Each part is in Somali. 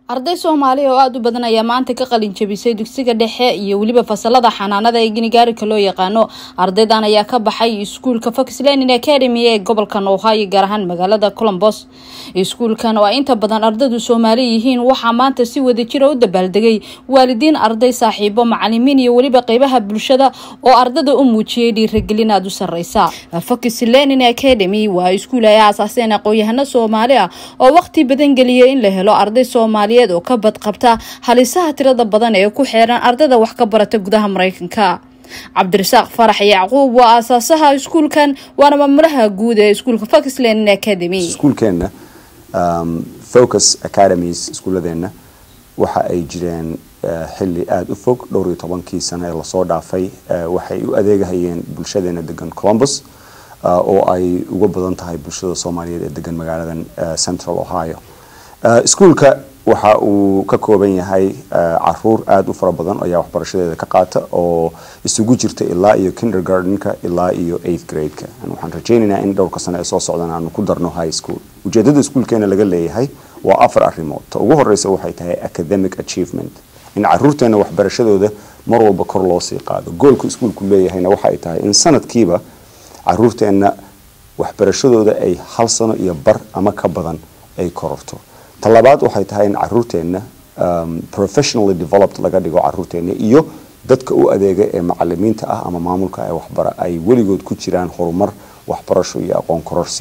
arday soomaaliya oo aada u badan ayaa maanta ka qalin jabisay dugsiga dhexe iyo weliba fasalada xanaanada ee ginigaarika loo yaqaano ardaydan ayaa ka baxay iskuulka fox lenin academy ee gobolka ohio gaar ahaan magaalada colombos iskuulkan oo ay inta badan ardaydu soomaali yihiin waxaa maanta si wadajira u dabaaldegay waalidiin arday saaxiibo macalimiin iyo weliba qeybaha bulshada oo ardada u muujiyay dhiiragelin aada u sareysa fox lenin academy waa iskuul ay aasaaseen aqoon-yahano soomaali ah oo waqti badan geliyay in la helo arday soomaali oo ka badqabta halisaha tirada badan ee ku xeeran ardayda wax ka barata gudaha mareykanka cabdirasaaq farax yacquub waa aasaasaha iskuulkan waana maamulaha guud ee iskuulka foxland academy iskuulkeenna focus academies iskuuladeenna waxa ay jireen xili aada u fog dhowr iyo tobankii sano ee lasoo dhaafay waxay u adeegahayeen bulshadeena degan colombus oo ay uga badan tahay bulshada soomaaliyeed ee degan magaaladan central ohio iskuulka waxa uu ka kooban yahay caruur aada u fara badan ayaa waxbarashadeeda ka qaata oo isugu jirta ilaa iyo kindergartenka ilaa iyo eighth gradeka waxaan rajaynaynaa in dhowrka sano ee soo socdan aanu ku darno high school ujeedada iskuulkeena laga leeyahay waa afar arrimood ta ugu horeysa waxay tahay academic achievement in caruurteena waxbarashadooda mar walba kor loo sii qaado goolka iskuulku leeyahayna waxa ay tahay in sanadkiiba caruurteena waxbarashadooda ay hal sano iyo bar ama ka badan ay kororto talabaad waxay tahay in caruurteenna professionally developed laga dhigo caruurteenna iyo dadka u adeega ee macalimiinta ah ama maamulka ee waxbara ay weligood ku jiraan horumar waxbarasho iyo aqoon kororsi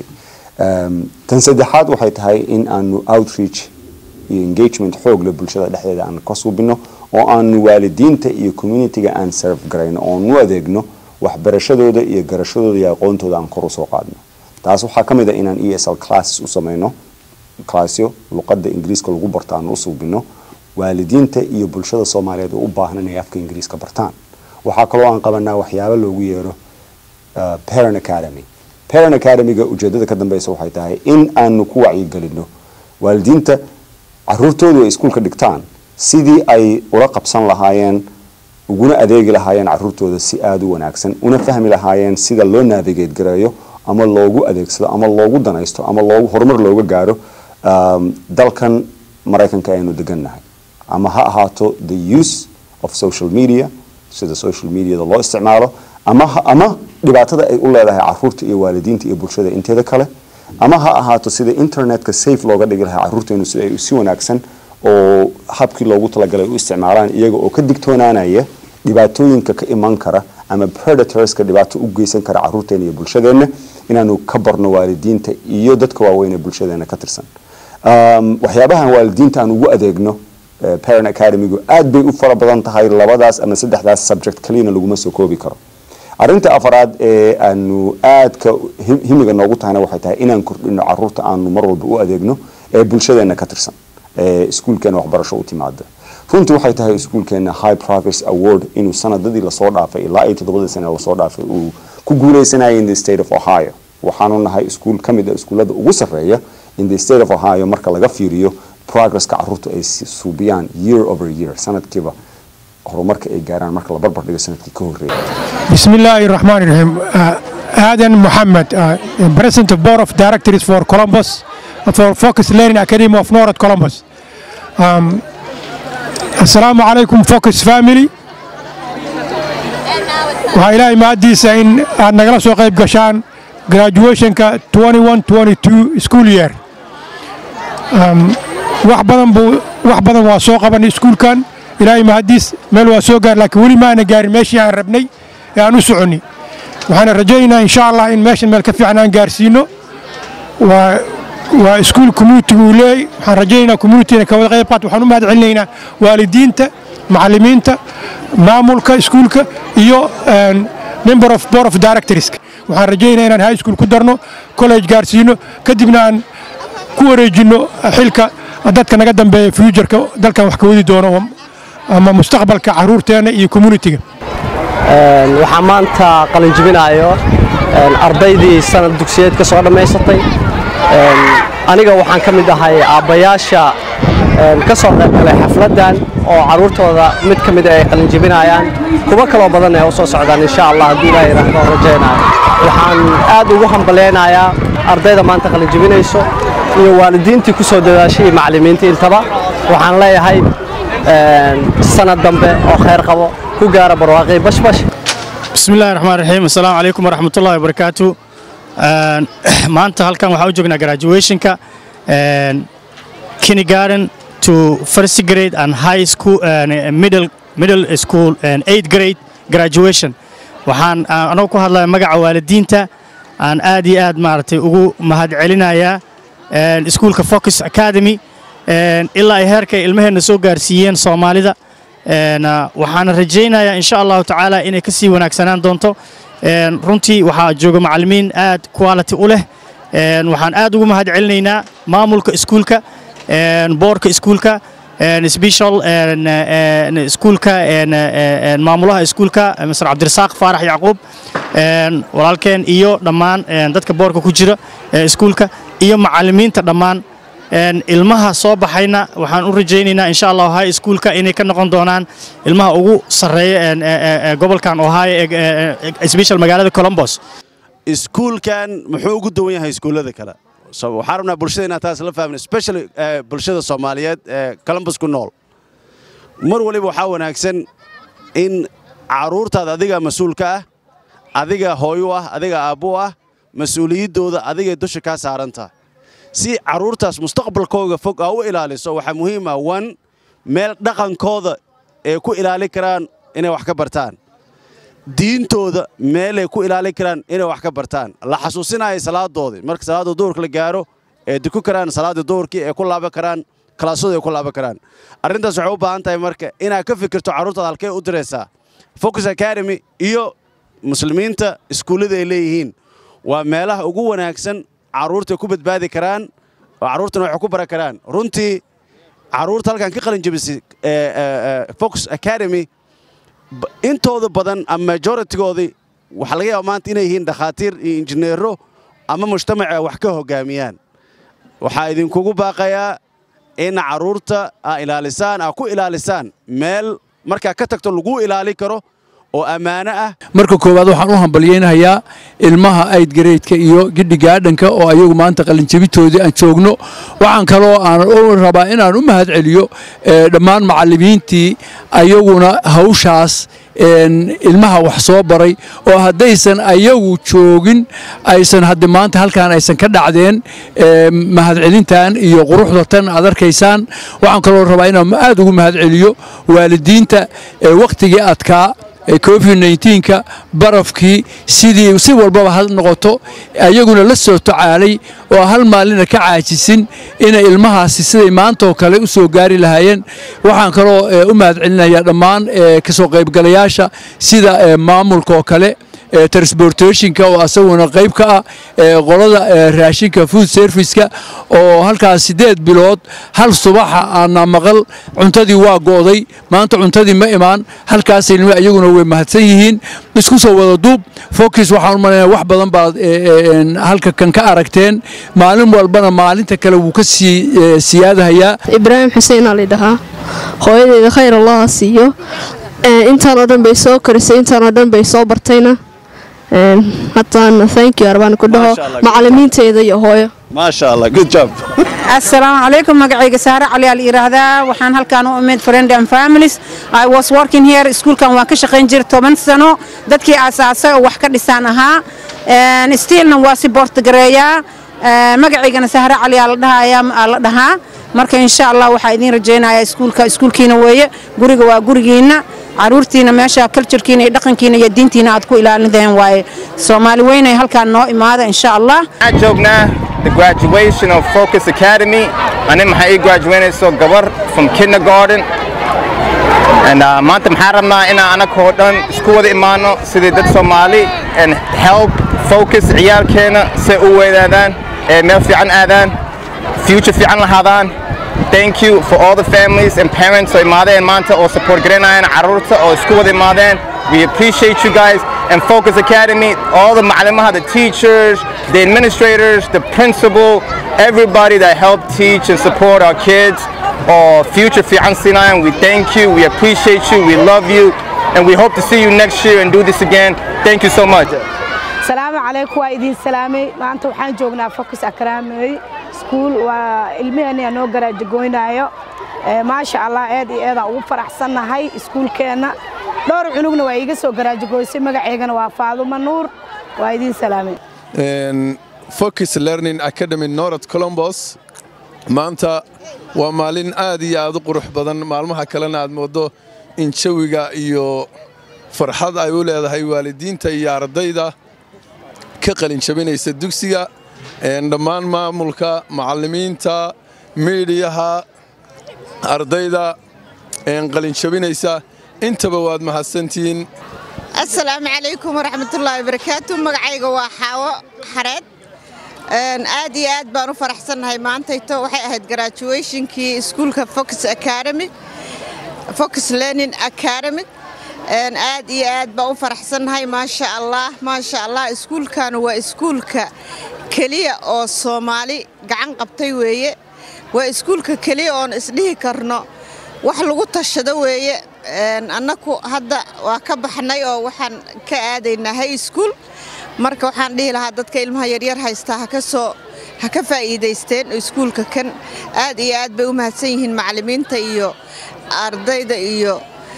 tan saddexaad waxay tahay in aanu outreach iyo engagement xoogle bulshada dhexdeeda aan ka suubino oo aanu waalidiinta iyo communityga aan serve garayno oon u adeegno waxbarashadooda iyo garashadooda iyo aqoontooda aan kor usoo qaadno taas waxaa ka mid a inaan e s l classes u sameyno classyo luqada ingiriiska lagu barto aan u suubino waalidiinta iyo bulshada soomaaliyeed oo u baahan inay afka ingiriiska bartaan waxaa kaloo aan qabanaa waxyaabo loogu yeero parent academy parent academyga ujeedada ka dambeysa waxay tahay in aanu ku wacyigelino waalidiinta caruurtoodu ay iskuulka dhigtaan sidii ay ula qabsan lahaayeen uguna adeegi lahaayeen caruurtooda si aada u wanaagsan una fahmi lahaayeen sida loo navigate gareeyo ama loogu adeegsado ama loogu danaysto ama loogu horumar looga gaaro dalkan maraykanka aynu degannahay ama ha ahaato the use of social media sida social mediada loo isticmaalo ama ama dhibaatada ay u leedahay caruurta iyo waalidiinta iyo bulshada inteeda kale ama ha ahaato sida internetka safe looga dhigi lahaa caruurteenu si ay si wanaagsan oo habkii loogu talagalay u isticmaalaan iyaga oo ka digtoonaanaya dhibaatooyinka ka iman kara ama predatorska dhibaato u geysan kara caruurteena iyo bulshadeenna inaanu ka barno waalidiinta iyo dadka waaweyn ee bulshadeena ka tirsan waxyaabahan waalidiinta aan ugu adeegno parent academygu aad bay u fara badan tahay labadaas ama saddexdaas subject kaliyana laguma soo koobi karo arinta afaraad ee aanu aadka himiga noogu tahayna waxay tahay inaan kordhino caruurta aanu mar walba u adeegno ee bulshadeena ka tirsan ee iskuulkeena waxbarasho u timaada runtii waxay tahay iskuulkeena high progress award inuu sanadadii lasoo dhaafay ilaa iyo toddobadii sane lasoo dhaafay uu ku guuleysanaya in the state of ohio waxaanu nahay iskuul ka mid a iskuullada ugu sarreeya in the state of ohio marka laga fiiriyo progresska caruurta ay suubiyaan year over year sanadkiiba horumarka ay gaaraan marka la barbar dhigo sanadkii ka horreeyay بسم الله الرحمن الرحيم آدم محمد President of Board of Directors for Columbus for Focus Learning Academy of North Columbus um, السلام عليكم Focus Family waxaa ilaahay mahaddiisa in aad nagala soo qayb gashaan graduationka 21-22 school year wax badan buu wax badan waa soo qabanay iskuulkan ilaahay mahaddiis meel waa soo gaar laakiin weli maana gaarin meeshii aan rabnay ee aan u soconnay waxaana rajaynaynaa insha allah in meeshan meel ka fiican aan gaarsiino waa waa iskuul communitiga uu leeyahy waxaan rajaynaynaa communityna ka wada qayb qaat waxaan u mahad celinaynaa waalidiinta macallimiinta maamulka iskuulka iyo member of board of directorska waxaan rajaynaa inaan high school ku darno college gaarsiino kadibna aan ku wareejinno xilka dadka naga dambeeya futureka dalkan wax ka wadi doono ama mustaqbalka caruurteena iyo communitiga waxaa maanta qalinjibinayo ardaydii sanad dugsiyeed ka soo dhammaysatay aniga waxaan ka mid ahay aabbayaasha ka soo qayb galay xafladdan oo carruurtooda mid ka mid ay qalinjibinayaan kuwo kaloo badan ee u soo socdaan insha allah haddii ilaah yidhaahdo rajaynayo waxaan aad ugu hambaleynayaa ardayda maanta qalinjibinayso iyo waalidiintii ku soo dadaashay iyo macallimiintii intaba waxaan leeyahay sanad dambe oo khayr qabo ku gaara barwaaqii bashbash بسم الله الرحمن الرحيم السلام عليكم ورحمة الله وبركاته maanta halkan waxaan u joognaa graduationka kindergarten to first grade and high school and middle middle school and eighth grade graduation waxaan anoo ku hadlaya magaca waalidiinta aan aad iyo aad maaragtay ugu mahadcelinayaa iskuulka focus academy ilaa ay heerkay ilmaheenna soo gaarsiiyeen soomaalida waxaana rajaynayaa insha allahu tacaala inay ka sii wanaagsanaan doonto runtii waxaa jooga macallimiin aad quality u leh waxaan aad ugu mahad celinaynaa maamulka iskuulka boorka iskuulka special iskuulka maamulaha iskuulka mr cabdirasaaq faarax yacquub walaalkeen iyo dhammaan dadka boorka ku jira iskuulka iyo macallimiinta dhammaan ilmaha soo baxayna waxaan u rajaynaynaa insha allah high schoolka inay ka noqon doonaan ilmaha ugu sarreeya gobolkan ohio special magaalada colombos iskuulkan muxuu ugu duwan yahay iskuullada kale waxaan rabnaa bulshada inaan taas la fahmin especially bulshada soomaaliyeed ee columbus ku nool mar waliba waxaa wanaagsan in carruurtaada adiga mas-uulka ah adiga hooyu ah adiga aabbu ah mas-uuliyaddooda adigay dusha kaa saarantaha si carruurtaas mustaqbalkooga fog aa u ilaaliso waxaa muhiim ah wan meel dhaqankooda ay ku ilaali karaan inay wax ka bartaan diintooda meelay ku ilaali karaan inay wax ka bartaan la xasuusinaya salaadoodii marka salaadda duhurka la gaaro ee duku karaan salaaddii duhurkii ay ku laaban karaan kalaasooda ay ku laaban karaan arrintaas waxay u baahan tahay marka inaad ka fikirto carruurtaada halkee u diraysaa focus academy iyo muslimiinta iskuullada ay leeyihiin waa meelaha ugu wanaagsan carruurta ku badbaadi karaan oo carruurtana waxay ku baran karaan runtii carruurta halkan ka qalin jabisay focus academy intooda badan ama majoritigoodii waxaa laga yaaba maanta inay yihiin dhakhaatiir iyo injineero ama mujtamaca wax ka hoggaamiyaan waxaa idinkugu baaqayaa in carruurta aa ilaalisaan aa ku ilaalisaan meel markaa ka tagto laguu ilaali karo oo ammaano ah marka koowaad waxaan u hambalyaynayaa ilmaha aydgareydka iyo gidhigaadhanka oo ayagu maanta qalinjabitoodii aan joogno waxaan kaloo aan u rabaa inaan u mahad celiyo dhammaan macallimiintii ayaguna hawshaas ilmaha wax soo baray oo haddaysan ayagu joogin aysan hadde maanta halkaan aysan ka dhacdeen mahadcelintan iyo quruxda tan aad arkaysaan waxaan kaloo rabaa inaan aad ugu mahad celiyo waalidiinta wakhtigii adkaa covid nka barafkii sidii si walbaba ha noqoto ayaguna la soo tacaalay oo hal maalina ka caajisin inay ilmahaasi siday maantaoo kale u soo gaari lahaayeen waxaan kaloo u mahad celinayaa dhammaan kasoo qaybgalayaasha sida maamulka oo kale transportationka oo asaguna qayb ka ah qolada raashinka food serviceka oo halkaas siddeed bilood hal subaxa aana maqal cuntadii waa go'day maanta cuntadii ma imaan halkaas ilmi iyaguna way mahadsan yihiin isku soo wada duub focus waxaan u malaynaya wax badan baad halka kan ka aragteen maalin walbana maalinta kale wuu ka sii siyaadahayaa ibraahim xuseen aa laydhahaa hooyadeeda khayr allaha siiyo intaan oo dhan bay soo korisay intaan oo dhan bay soo bartayna haddana thank you arbaan ku dhaho macallimiinteeda iyo hooyo maasha allah good job assalaamu calaykum magacayga saare cali al yiraahdaa waxaan halkaan u imid friend and families i was working here iskuulkan waan ka shaqayn jiray toban sano dadkii aasaasay oo wax ka dhisaan ahaa stiilna waa si boortagareeyaa magacaygana sahre cali aa la dhahayaa la dhahaa marka insha allah waxaa idiin rajaynayaa iskuulka iskuulkiina weeye guriga waa gurigiinna caruurtiina meesha kaljarkiina iyo dhaqankiina iyo diintiina aad ku ilaalideen waaye soomaali weynay halkaan noo imaada insha allah waxaan joognaa the graduation of focus academy anin maxaa ii graduaynayso gabar from kindergarten and uh, maanta maxaan rabnaa inaan anagoo dhan isku wada imaano sidii dad soomaali and help focus ciyaalkeena say u weynaadaan ee meel fiican aadaan future fiican lahaadaan thank you for all the families and parents oo imaadeen maanta oo support garanayaan carruurta oo isku wada imaadeen we appreciate you guys and Focus Academy, all the macallimaha, the teachers, the administrators, the principal, everybody that helped teach and support our kids or future fian Sinai. We thank you, we appreciate you, we love you, and we hope to see you next year and do this again. Thank you so much. salaamu calaykum waa idiin salaamay maanta waxaan joognaa focus academy school waa ilmaheenna noo garaajagoynaayo maasha allah aad iyo aadaan ugu faraxsannahay iskuulkeenna dhowr cunugna waa iiga soo garaajagoysay magaceygana waa faadumo nuur waa idiin salaameen focus learning academy north colombos maanta waa maalin aad iyo aad u qurux badan maalmaha kalena aad mooddo in jawiga iyo farxad ay u leedahay waalidiinta iyo ardayda ka qalinjabinaysa dugsiga dhammaan maamulka macallimiinta miidiyaha ardayda qalinjabinaysa intaba waad mahadsantihiin assalaamu calaykum waraxmatullaahi wabarakaatu magacayga waa xaawo xareed aad iyo aad baan u faraxsannahay maantayto waxay ahayd graduationkii iskuulka focus academy focus learning academy aad iyo aad baan u faraxsannahay maasha allah maasha allah iskuulkan waa iskuulka keliya oo soomaali gacan qabtay weeye waa iskuulka keliya oon isdhihi karno wax lagu tashado weeye annaku hadda waa ka baxnay oo waxaan ka aadaynaa high school marka waxaan dhihi lahaa dadka ilmaha yaryar haystaa ha ka soo ha ka faa'iidaysteen iskuulka kan aad iyo aad bay u mahadsan yihiin macallimiinta iyo ardayda iyo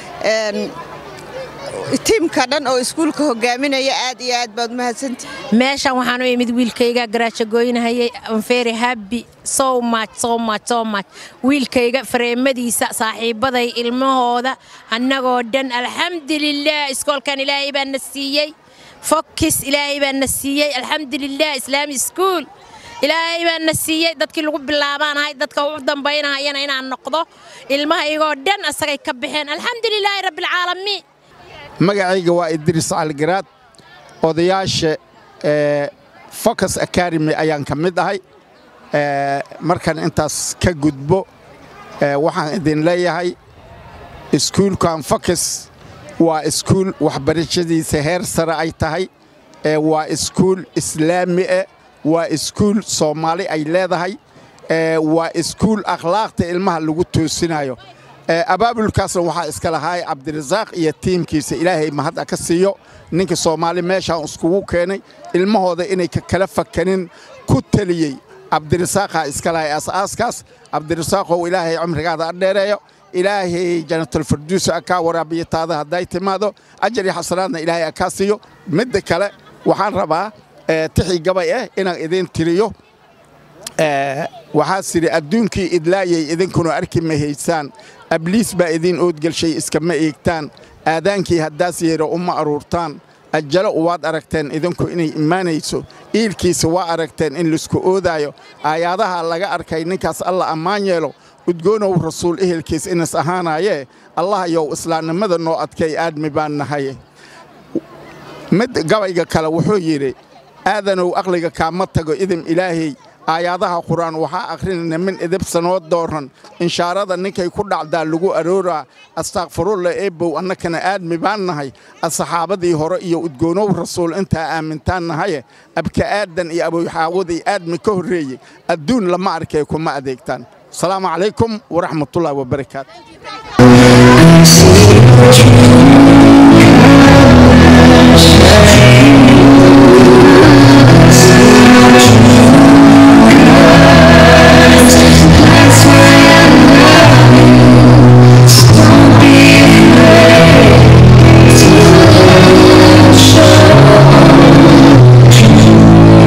tiimka dhan oo iskuulka hogaaminaya aad iyo aad baad umahadsantihi meeshan waxaan u imid wiilkayga garaajagoynahayay very happy so much so much so much wiilkayga fareemadiisa saaxiibbaday ilmahooda annagoo dhan alxamdulilah iskoolkan ilaahay baa na siiyey fokis ilaahay baa na siiyey alxamdulilah islaami iskuul ilaahay baa na siiyey dadkii lagu bilaabaanahay dadka u dambaynahayana inaan noqdo ilmahaygoo dhan asagay ka baxeen alxamdulilaahi rabbilcaalamiin magacayga waa idriis caligaraad odayaasha focus academy ayaan ka mid ahay markaan intaas ka gudbo waxaan idin leeyahay iskuulkan focus waa iskuul waxbarashadiisa heer sare ay tahay waa iskuul islaami ah waa iskuul soomaali ay leedahay waa iskuul akhlaaqta ilmaha lagu toosinayo abaabulkaasna waxaa iska lahaay cabdirasaaq iyo tiimkiisa ilaahay mahadda ka siiyo ninka soomaali meeshaan iskugu keenay ilmahooda inay kala fakanin ku teliyey cabdirasaaqaa iska lahay aasaaskaas cabdirasaaqow ilaahay cumrigaada adheereeyo ilaahay janatulfarduusa akaa waraabiyataada hadday timaado ajar iyo xasanaadna ilaahay akaa siiyo midda kale waxaan rabaa tixii gabay ah inaan idiin tiriyo waxaa sidhi adduunkii idlaayay idinkuna arki mahaysaan abliis baa idiin oodgelshay iskama eegtaan aadaankii haddaas yeero uma aruurtaan ajalo waad aragteen idinku inay imaanayso iilkiisa waa aragteen in laisku oodaayo aayaadaha laga arkay ninkaas alla ammaan yeelo udgoonow rasuul ehelkiis inas ahaanaayee allahayow islaamnimada noo adkay aadmi baan nahay mid gabayga kale wuxuu yidhi aadanow aqliga kaama tago idin ilaahay aayaadaha qur-aan waxaa akhrinayna min idibsanoo dooran inshaarada ninkay ku dhacdaa lagu arooraa astaakfirulla eebbow annakana aadmi baan nahay asxaabadii hore iyo udgoonow rasuul intaa aamintaan nahaye abka aadan iyo aboyxaawaday aadmi ka horreeyey adduun lama arkay kuma adeegtaan asalaamu calaykum waraxmatullaahi wabarakaatu